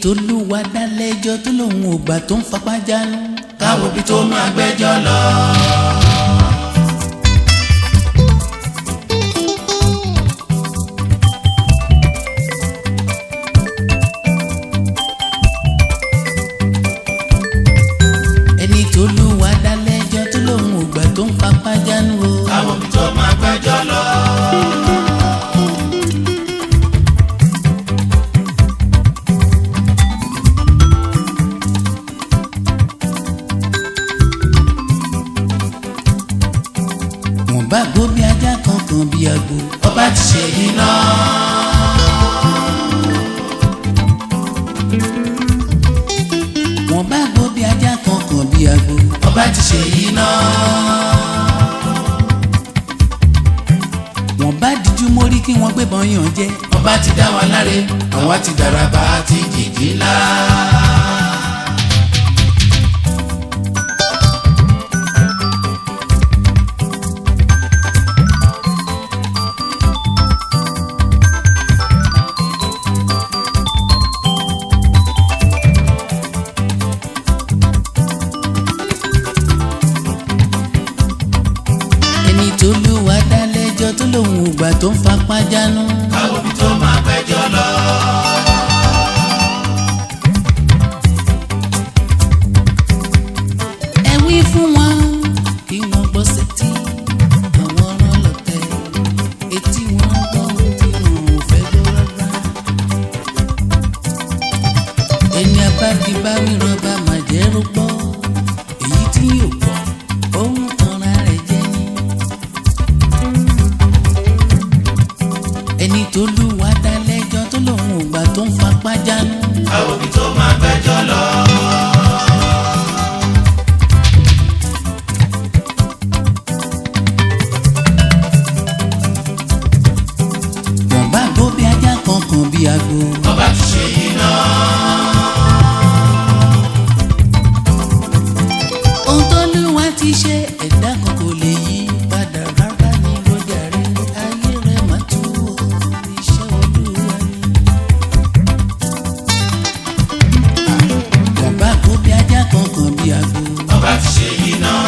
tó lúwa dá lẹ́jọ́ tó lòun ò gbà tó ń fapá jánu. káwo bí tó máa gbẹ́jọ́ lọ. ẹni tó lúwa dá lẹ́jọ́ tó lòun ò gbà tó ń fapá jánu o. káwo bí tó máa gbẹ́jọ́ lọ. wọ́n bá gbó bí ajá kankan bí agbo. ọba ti ṣe yìí náà. wọ́n bá gbó bí ajá kankan bí agbo. ọba ti ṣe yìí náà. wọ́n bá díjú mórí kí wọ́n gbébọn yàn jẹ. ọba ti dá wa láre àwa ti dàràbà àti jìjì ńlá. ẹni tó lúwa dá lẹ́jọ́ tó lòun ò gbà tó ń fapá jánu. káwo bí tó máa gbẹ́jọ́ lọ. ẹ wí fún wọn kí wọ́n gbọ́ sétí àwọn ọlọ́tẹ̀ etí wọn gbọ́ ohun tí wọn ò fẹ́ gbọ́ rárá. ẹni abákibáwí rọba màjẹ́rú gbọ́ èyí tí yóò gbọ́ ohun tanra rẹ̀ jẹ́ ni. ẹni tó lúwa dá lẹ́jọ́ tó lòun ò gbà tó ń fapá jánu. káwo bí tó máa gbẹ́jọ́ lọ. wọ́n bá gbó bí ajá kankan bí agbo. ọba ti ṣe yìí náà. ohun tó lúwa ti ṣe ẹ̀dá kan kò lè yí padà rárá ní lọ́jà rẹ̀ ayé rẹ̀ má tú o iṣẹ́ olúwa ni. wọ́n bá gbó bí ajá kankan bí agbo. ọba ti ṣe yìí náà.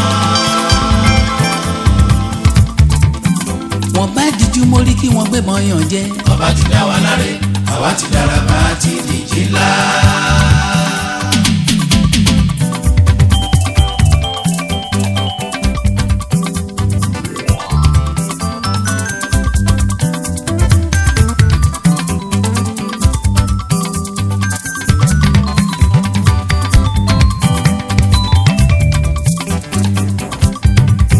wọ́n bá díjú mórí kí wọ́n gbébọn yàn jẹ. ọba ti dá wa láre àwa ti dàràbà àti